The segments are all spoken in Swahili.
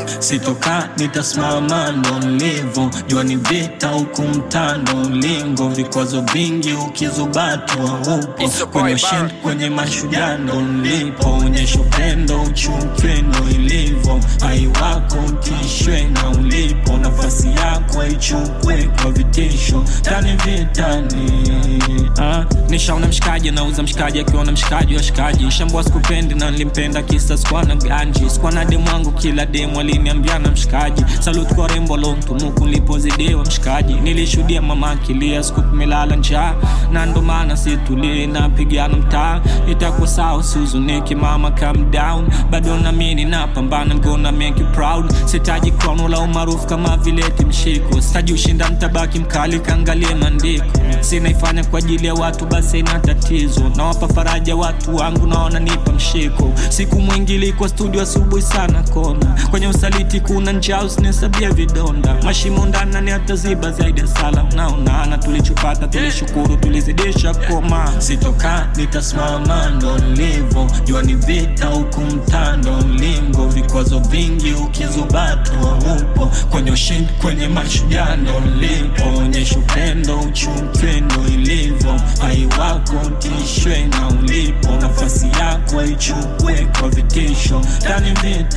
sitoka nitasimama ndo nilivyo jua ni vita huku mtando ulingo vikwazo vingi ukizubatwa upo It's your boy kwenye Bar. shin kwenye mashujaa ndo nilipo onyesha upendo uchukwe ndo ilivyo hai wako utishwe na ulipo nafasi yako ichukwe kwa vitisho tani vitani ah. nishaona mshikaji anauza mshikaji akiona mshikaji wa shikaji shambua sikupendi na nilimpenda kisa sikuwa na ganji sikuwa na demu wangu kila demu aliniambia na mshikaji salut kwa rembo lontumuku nilipozidiwa mshikaji nilishuhudia mama akilia siku tumelala njaa na ndo maana situlie napigana mtaa itakuwa sawa usihuzunike mama calm down bado namini napambana gonna make you proud sitaji crown wala umaarufu kama vile timshiko sitaji ushinda mtabaki mkali kaangalie maandiko sinaifanya kwa ajili ya watu basi ina tatizo nawapa faraja watu wangu naona nipa mshiko siku mwingi ilikuwa studio asubuhi sana kona kwenye usaliti kuna njaa usinihesabia vidonda mashimo ndana ni hataziba zaidi ya sala naonana tulichopata tulishukuru tulizidisha koma sitoka nitasimama ndo nilivyo jua ni vita huku mtando mlingo vikwazo vingi ukizubatwa upo kwenye ushindi kwenye mashujaa ndo nilipo onyesha upendo uchukwe ndo ilivyo hai wako utishwe na ulipo nafasi yako ichukwe kwa vitisho tani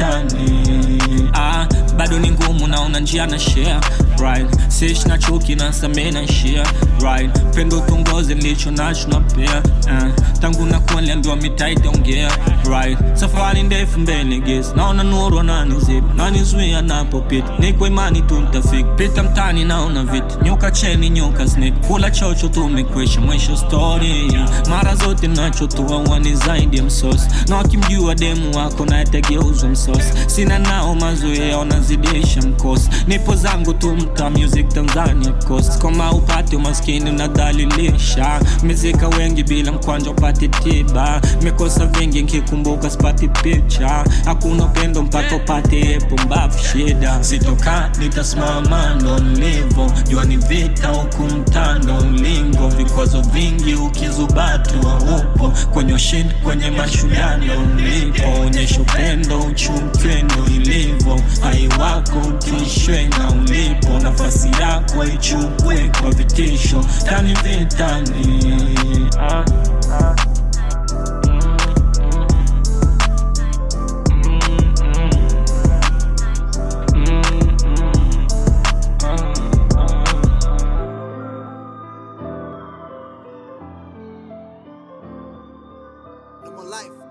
vitani ah, bado ni ngumu naona njia na share right sish na chuki na samee na share right pendo tongozi nilicho nacho na pia uh, tangu nakuwa niliambiwa mitaa itaongea right safari ndefu mbele gesi naona nuru ananizip nanizuia napopita niko imani tu nitafika pita mtani naona vitu nyuka cheni nyuka snake kula chocho tumekwisha mwisho story mara zote nachotoa wani zaidi ya msosi na wakimjua demu wako nayetegeuzwa msosi sina nao mazoea wanazidisha mkosi nipo zangu tu mta music tanzania coast kama upate umaskini unadhalilisha mezika wengi bila mkwanja upate tiba mekosa vingi nkikumbuka spati picha hakuna upendo mpaka upate epo mbavu shida sitoka nitasimama ndo nilivyo jua ni vita huku mtando ulingo vikwazo vingi ukizubatwa upo kwenye ushindi kwenye mashujaa ndo nilipo onyesha upendo uchukwe ndo ilivyo hai wako utishwe na ulipo nafasi yako ichukwe kwa vitisho tani vitani ah, ah. No more life.